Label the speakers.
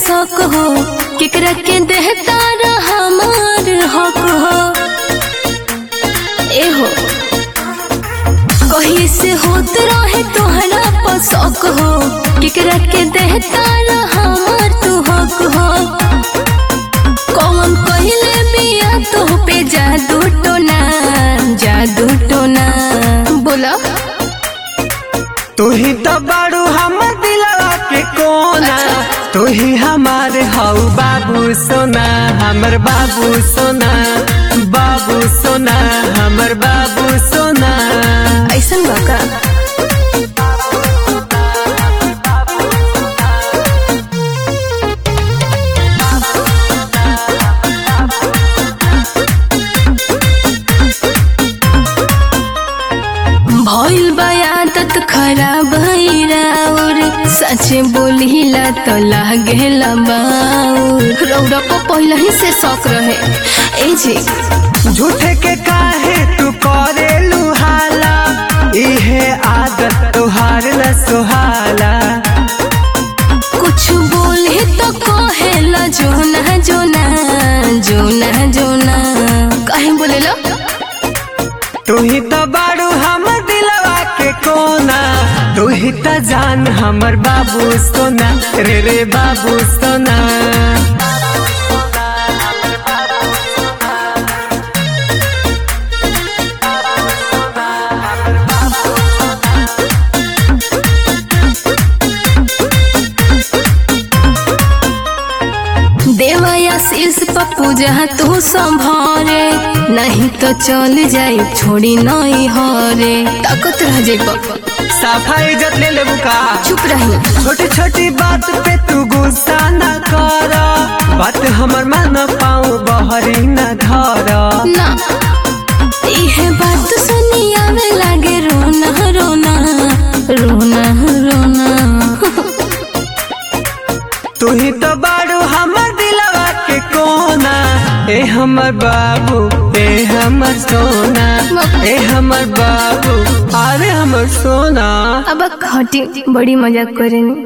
Speaker 1: शौक हो केकरा के देहता हमार हक हो ए हो कहीं से होत रहे तोहरा पर शौक हो केकरा के देहता हमार तू हक हो कौन कहले बिया तो पे जादू टोना जादू टोना बोला
Speaker 2: तू ही तो बाड़ू हमर दिलवा के कोना तू ही हमारे हऊ बाबू सोना हमर बाबू सोना बाबू सोना हमर बाबू सोना
Speaker 1: ऐसन बा का भइल बा आदत खराब और सच बोलिला तो लागेला बाउर रौरा को पहले ही से शौक रहे ए जी
Speaker 2: झूठे के काहे तू करे लुहाला इहे आदत तुहार न सुहाला
Speaker 1: कुछ बोले तो कहेला जोना जोना जोना जोना कहीं बोलेला
Speaker 2: तू ही तो बाड़ू हमर दिलवा के कोना तू ही तो जान हमर बाबू सोना रे रे बाबू सोना
Speaker 1: देवायाशीष पप्पू जहाँ तू संभारे नहीं तो चल जाई छोड़ी नहीं हरे ताकत रह जाई पप्पा
Speaker 2: सफाई इज्जत ले लेबू का
Speaker 1: चुप रही
Speaker 2: छोटी छोटी बात पे तू गुस्सा न कर बात हमर मन पाऊ बहरी न धर
Speaker 1: ना इहे बात सुनी आवे लागे रोना रोना रोना रोना
Speaker 2: तू ही तो बाड़ू हमर दिलवा के कोना ए हमर बाबू ए हमर सोना ए हमर बाबू अरे हमर सोना
Speaker 1: अब हटी बड़ी मजाक करेनी